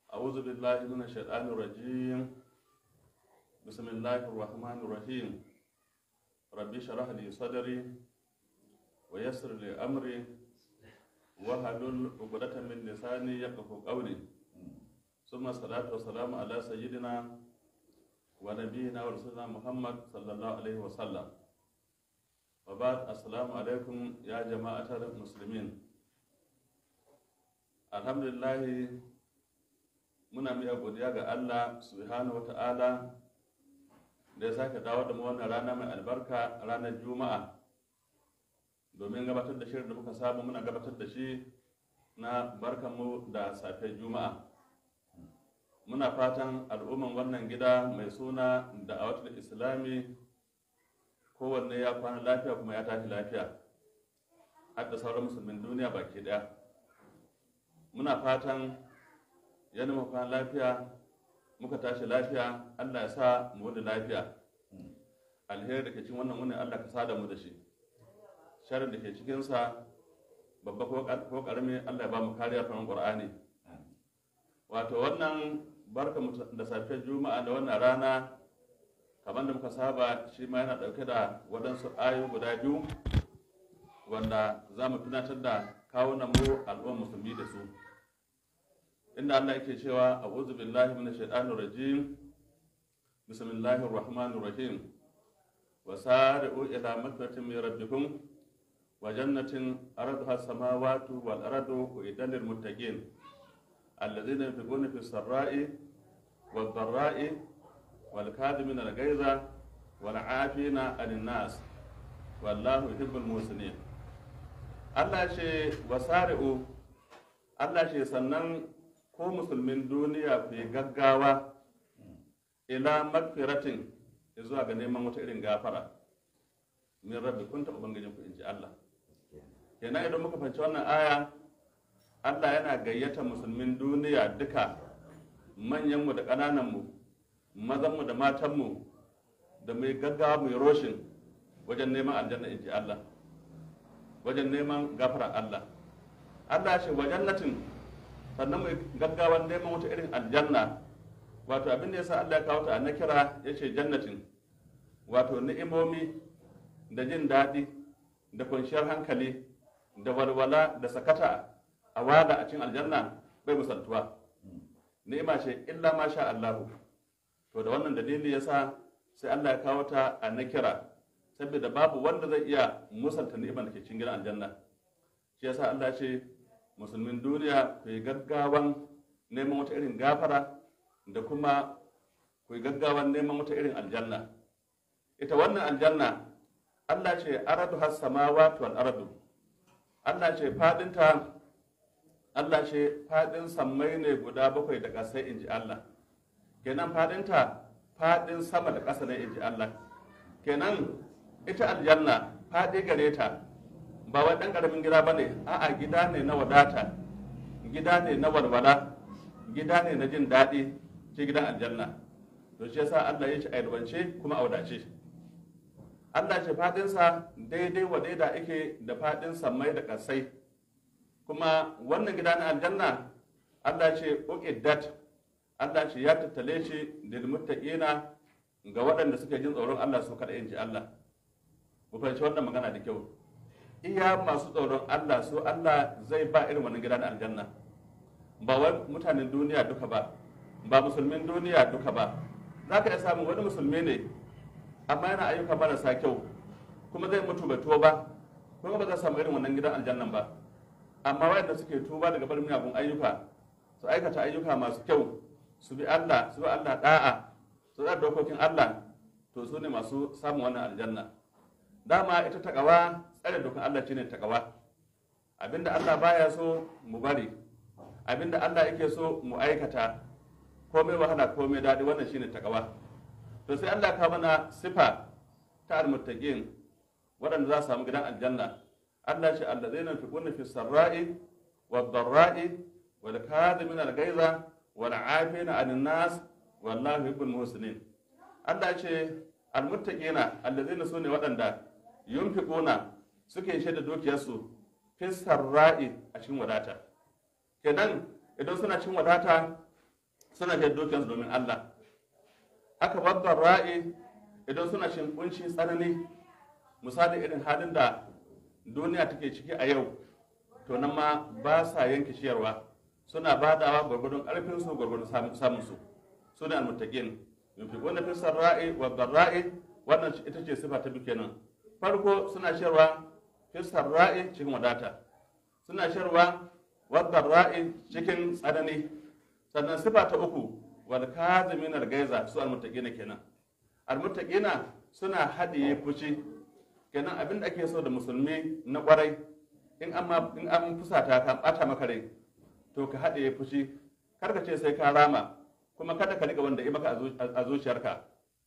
أعوذ بالله من الشيطان الرجيم بسم الله الرحمن الرحيم ربي اشرح لي صدري ويسر لي أمري واحلل عقدة من لساني يفقهوا قولي ثم الصلاة والسلام على سيدنا ونبينا ورسولنا محمد صلى الله عليه وسلم وبعد السلام عليكم يا جماعة المسلمين الحمد لله muna miya godiya ga Allah subhanahu wa ta'ala da ya sake dawo da mu wannan rana mai albarka ranar juma'a domin gabatar da shirin da muka samu muna gabatar da shi na barkanmu da safiyar juma'a muna fatan al'umman wannan gida mai suna da awatul islami kowanne ya kwana lafiya kuma ya tashi lafiya har da sauran musulmin duniya baki daya muna fatan yana mu kwana lafiya muka tashi lafiya allah ya sa mu wani lafiya alheri da ke cikin wannan wani allah ka sa da mu da shi sharin da ke cikinsa babba ko karami allah ya ba mu kariya kan qur'ani wato wannan barka da safiyar juma'a da wannan rana kamar da muka saba shi ma yana dauke da waɗansu ayoyi guda biyu wanda za mu tunatar da kawunan mu al'ummar musulmi da su inda Allah yake cewa a'udhu billahi minash shaitanir rajim bismillahir rahmanir rahim wa sari'u ila magfiratin min rabbikum wa jannatin arduha samawati wal ardu uiddat lil muttaqin alladhina yunfiquna fis sarra'i wad dharra'i wal kadhimina al ghayza wal 'afina 'anil nas wallahu yuhibbul muhsinin Allah ce wasari'u Allah ce sannan ko musulmin duniya ku yi gaggawa ila magfiratin zuwa ga neman wata irin gafara min rabbi kun ta ubangijin ku inji Allah kenan idan muka fahimci wannan aya Allah yana gayyata musulmin duniya duka manyanmu da ƙanananmu mazanmu da matanmu da mai gaggawa mai roshin wajen neman aljanna inji Allah wajen neman gafara Allah Allah shi wajen latin sannan mai gaggawan neman wata irin aljanna wato abin da ya sa Allah ya kawo ta na kira ya ce jannatin wato ni'imomi da jin daɗi da kwanciyar hankali da walwala da sakata a wada a cikin aljanna bai misaltuwa ni'ima ce illa ma sha Allahu to da wannan dalili yasa sai Allah ya kawo ta a na kira saboda babu wanda zai iya musalta ni'imar da ke cikin gidan aljanna shi yasa Allah ya ce musulmin duniya ku yi gaggawan neman wata irin gafara da kuma ku yi gaggawan neman wata irin aljanna ita wannan aljanna Allah ce aradu has samawati wal ardu Allah ce fadinta Allah ce fadin sammai ne guda bakwai da ƙasai inji Allah kenan fadinta fadin sama da ƙasa ne inji Allah kenan ita aljanna fadi gare ta ba wai ɗan ƙaramin gida ba ne a'a gida ne na wadata gida ne na walwala gida ne na jin daɗi ce gidan aljanna to shi yasa Allah ya ci a yalwance kuma a wadace Allah ce fadinsa daidai wa daida ake da fadin sammai da ƙasai kuma wannan gida na aljanna Allah ce uqiddat Allah ce ya tattale shi lil muttaqina ga waɗanda suke jin tsoron Allah su kada inji Allah mu fahimci wannan magana da kyau iya masu tsoron Allah su Allah zai ba irin wannan gidan aljanna ba wai mutanen duniya duka ba ba musulmin duniya duka ba za ka iya samun wani musulmi ne amma yana ayyuka marasa kyau kuma zai mutu bai tuba ba kuma ba zai samu irin wannan gidan aljannan ba amma wayanda suke tuba daga barin miyagun ayyuka su aikata ayyuka masu kyau su bi Allah su bi Allah da'a su da dokokin Allah to su ne masu samun wannan aljanna dama ita takawa tsare dokan Allah shine takawa abinda Allah baya so mu bari abinda Allah yake so mu aikata komai wahala komai daɗi wannan shine takawa to sai Allah ka mana sifa ta almuttaqin waɗanda za su samu gidan aljanna Allah ce allazina yunfiquna fi sarra'i wad dharra'i wal kadhimina al ghaiza wal 'afina 'anil nas wallahu yuhibbul muhsinin Allah ce almuttaqina allazina sune waɗanda yunfiquna suke shaida dukiyarsu fi sarra'i a cikin wadata kenan idan suna cikin wadata suna kai dukiyarsu domin Allah haka babban ra'i idan suna shin kunshi tsanani misali irin halin da duniya take ciki a yau to nan ma ba sa yanke ciyarwa suna badawa gwargwadon karfin su gwargwadon samun su su ne almuttaqin yunfiquna fi sarra'i wa dharra'i wannan ita ce sifa ta biyu kenan farko suna ciyarwa fi sarra'i cikin wadata suna ciyarwa wa dharra'i cikin tsanani sannan sifa ta uku wal kazimin al-gaiza su almuttaqina kenan almuttaqina suna hadiye fushi kenan abin da ake so da musulmi na kwarai in an in an fusata ka bata maka rai to ka hadiye fushi kar ka ce sai ka rama kuma kada ka riga wanda ya maka a zuciyarka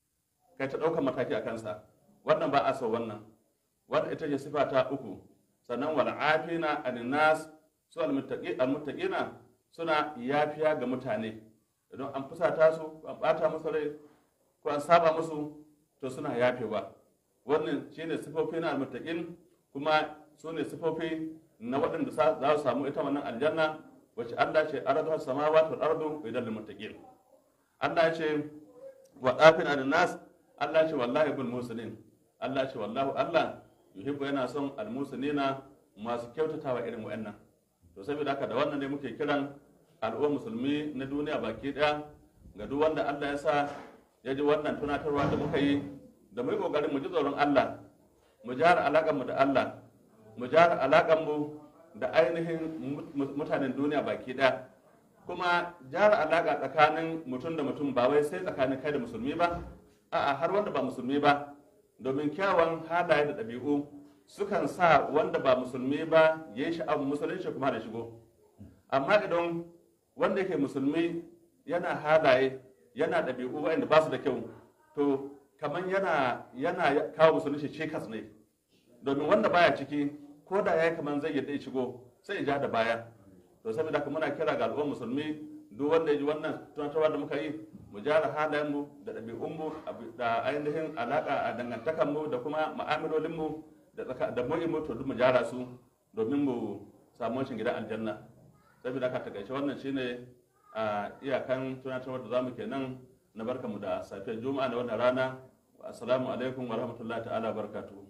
kai ta ɗaukar mataki a kansa wannan ba a so wannan wannan ita ce sifa ta uku sannan wal afina aninnas su almuttaqina suna yafiya ga mutane idan an fusata su an bata musu rai ko an saba musu to suna yafewa wannan shine sifofi na almuttaqin kuma su ne sifofi na waɗanda za su samu ita wannan aljanna wacce Allah ce aradu samawati wal ardu idan lil muttaqin Allah ce wa dafin nas Allah ce wallahi bil muslimin Allah ce wallahu Allah yuhibbu yana son al muslimina masu kyautatawa irin wa'annan to saboda haka da wannan ne muke kiran al'ummar musulmi na duniya baki daya ga duk wanda Allah ya sa ya ji wannan tunatarwa da muka yi da mu yi kokarin mu ji tsoron Allah mu jara alaƙar mu da Allah mu jara alaƙar mu da ainihin mutanen duniya baki daya kuma jara alaƙa tsakanin mutum da mutum ba wai sai tsakanin kai da musulmi ba a'a har wanda ba musulmi ba domin kyawun halaye da ɗabi'u sukan sa wanda ba musulmi ba ya yi sha'awar musulunci kuma da shigo amma idan wanda yake musulmi yana halaye yana ɗabi'u waɗanda ba su da kyau to kamar yana yana kawo musulunci cikas ne domin wanda baya ciki ko da ya yi kamar zai yadda ya shigo sai ya ja da baya to saboda haka muna kira ga al'ummar musulmi duk wanda ya ji wannan tunatarwa da muka yi mu gyara halayenmu da ɗabi'unmu da ainihin alaƙa a dangantakanmu da kuma ma'amalolinmu da mu'immu to duk mu gyara su domin mu samu wancin gidan aljanna saboda haka takaice wannan shine a iyakan tunatarwa da zamu kenan na barkamu da safiyar juma'a na wannan rana assalamu alaikum wa rahmatullahi ta'ala barakatuhu